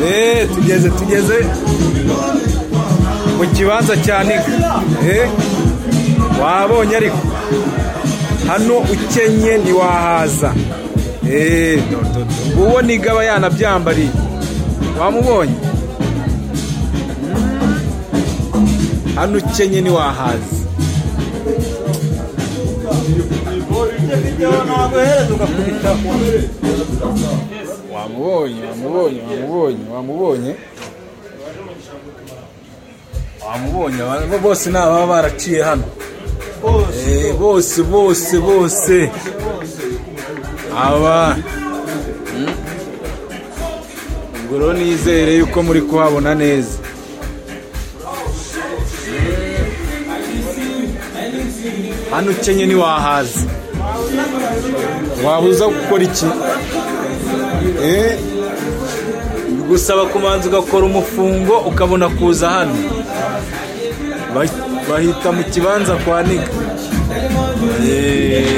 eee tugeze tugeze mu kibanza cya niga eee wabonye ariko hano ukenye ntiwahaza eee uwo niga aba yanabyambariye wamubonye hano ukenye ntiwahaza wamubonye wamubonye wamubonye wamubonye wamubonye aba bose ni ababa baraciye hano Eh, bose bose bose aba Mm. ubwo rero nizere yuko muri kuhabona neza hano ukenye ntiwahaza wabuza gukora iki Eh, bigusaba kubanza ugakora umufungo ukabona kuza hano Ba- bahita mu kibanza kwa niga Eh,